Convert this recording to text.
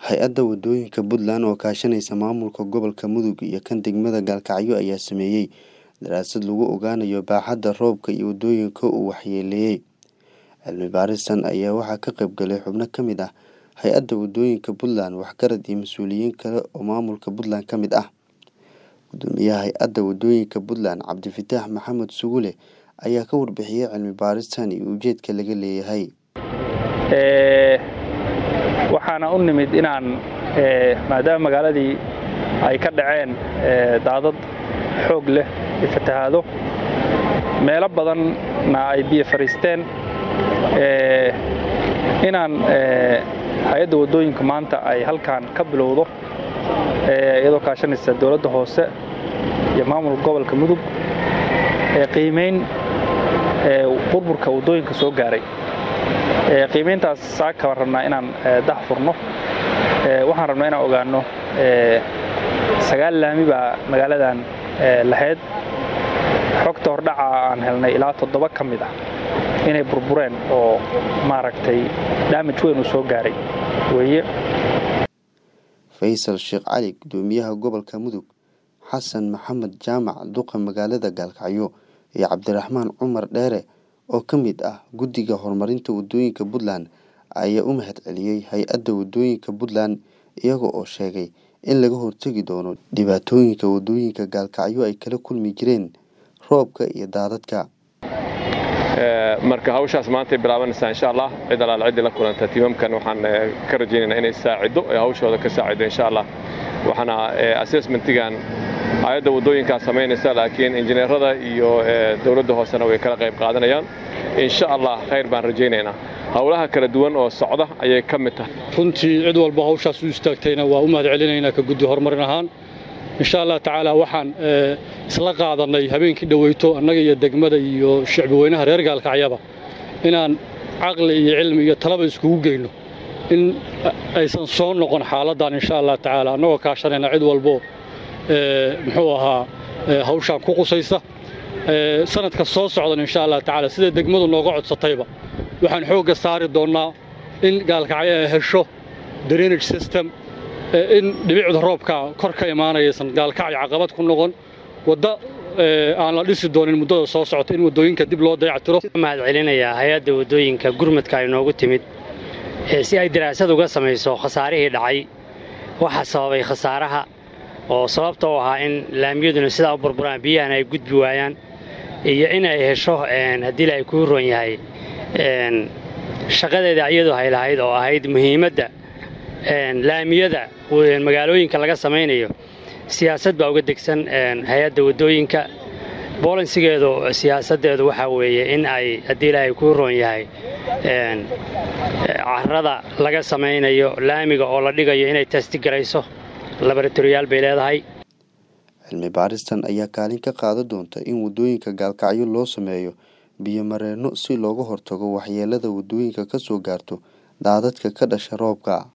Hay-adda Waddooyinka Puntland oo kaashanaysa maamulka gobolka Mudug iyo kan degmada Gaalkacyo ayaa sameeyay daraasad lagu ogaanayo baaxadda roobka iyo waddooyinka uu waxyeelleeyay. Cilmi baaristan ayaa waxaa ka qayb galay xubno ka mid ah Hay-adda Waddooyinka Puntland, waxgarad iyo mas'uuliyiin kale oo maamulka Puntland ka mid ah. Guddoomiyaha Hay-adda Waddooyinka Puntland, Cabdifataax Maxamed Sugule, ayaa ka warbixiyay cilmi baaristan iyo ujeedka laga leeyahay. waxaana u nimid inaan maadaama magaaladii ay ka dhaceen daadad xoog leh iyo fatahaado meelo badanna ay biyo fadhiisteen inaan hay-adda waddooyinka maanta ay halkan ka bilowdo iyadoo kaashanaysa dowladda hoose iyo maamulka gobolka mudug qiimayn burburka waddooyinka soo gaaray qiimayntaas saaka baan rabnaa inaan dax furno waxaan rabnaa inaan ogaanno sagaal laami baa magaaladan lahayd xogta hordhaca aan helnay ilaa toddoba ka mid ah inay burbureen oo maaragtay daamaj weyn uu soo gaaray weeye Faysal Sheekh Cali, guddoomiyaha gobolka Mudug, Xasan Maxamed Jaamac, duqa magaalada Gaalkacyo, iyo Cabdiraxmaan Cumar Dheere oo ka mid ah guddiga horumarinta waddooyinka Puntland ayaa u mahadceliyay hay-adda waddooyinka Puntland iyaga oo sheegay in laga hortagi doono dhibaatooyinka waddooyinka Gaalkacyo ay kala kulmi jireen roobka iyo daadadka. marka hawshaas maantay bilaabanaysaa insha allah cid alaal ciddii la kulanta tiimamkan waxaan ka rajaynaynaa inay saaciddo ee hawshooda ka saaciddo insha allah waxaana assessmentigan hay-adda waddooyinkaa samaynaysa laakiin injineerada iyo dowladda hoosena way kala qayb qaadanayaan insha allah khayr baan rajaynaynaa howlaha kala duwan oo socda ayay ka mid tahay runtii cid walba hawshaas u istaagtayna waa u mahad celinaynaa ka guddi horumarin ahaan insha allah tacaala waxaan isla qaadannay habeenkii dhoweyto annaga iyo degmada iyo shicbi weynaha reer gaalkacyaba inaan caqli iyo cilmi iyo talaba iskugu geyno in aysan soo noqon xaaladdan insha allah tacaala annagoo kaashanayna cid walbo muxuu ahaa hawshaan ku qusaysa sanadka soo socdan insha allah tacaala sida degmadu nooga codsatayba waxaan xoogga saari doonnaa in gaalkacyo ay hesho drainage system in dhibicda roobka kor ka imaanayaysan gaalkacyo caqabad ku noqon wadda aan la dhisi doonin muddada soo socota in waddooyinka dib loo dayactiro mahad celinayaa hay-adda waddooyinka gurmadka ay noogu timid si ay daraasad uga samayso khasaarihii dhacay waxa sababay khasaaraha oo sababta u ahaa in laamiyaduna sidaa u burburaan biyahana ay gudbi waayaan iyo in ay hesho haddii la ay kuu ron yahay shaqadeeda iyadu hay lahayd oo ahayd muhiimadda laamiyada magaalooyinka laga samaynayo siyaasad baa uga degsan hay-adda waddooyinka boolansigeedu siyaasaddeedu waxaa weeye in ay haddii ilaahay kuu roon yahay carrada laga samaynayo laamiga oo la dhigayo inay tastigarayso laboratoriyaal bay leedahay cilmi baaristan ayaa kaalin ka qaadan doonta in waddooyinka gaalkacyo loo sameeyo biyo mareenno si looga hortago waxyeelada waddooyinka ka soo gaarto daadadka ka dhasha roobka